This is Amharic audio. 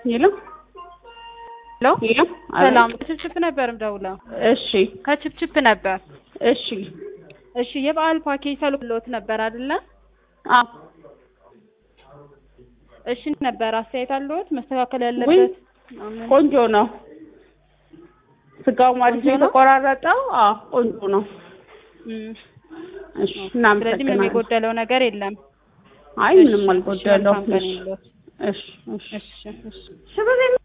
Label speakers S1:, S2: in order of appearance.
S1: ሄሎ
S2: ሄሎ
S1: ሄሎ
S2: ሰላም ከችፕችፕ ነበር ምደውለው
S1: እሺ
S2: ከችፕችፕ ነበር
S1: እሺ
S2: እሺ የበዓል ፓኬጅ ተልኮልዎት ነበር አይደለ
S1: አዎ
S2: እሺ ነበር አስተያየት አለዎት መስተካከል
S1: ውይ
S2: ያለበት
S1: ቆንጆ ነው ስጋው ማለት
S2: ቆንጆ ነው?
S1: የተቆራረጠው አዎ ቆንጆ ነው
S2: እም፣
S1: እሺ
S2: ስለዚህ ምንም
S1: እናመሰግናለን
S2: የጎደለው ነገር የለም
S1: አይ ምንም
S2: እሺ፣
S1: አልጎደለው
S2: መልካም ቀን ይሁንልዎት።
S1: እሺ እሺ
S2: እሺ እሺ
S1: እሺ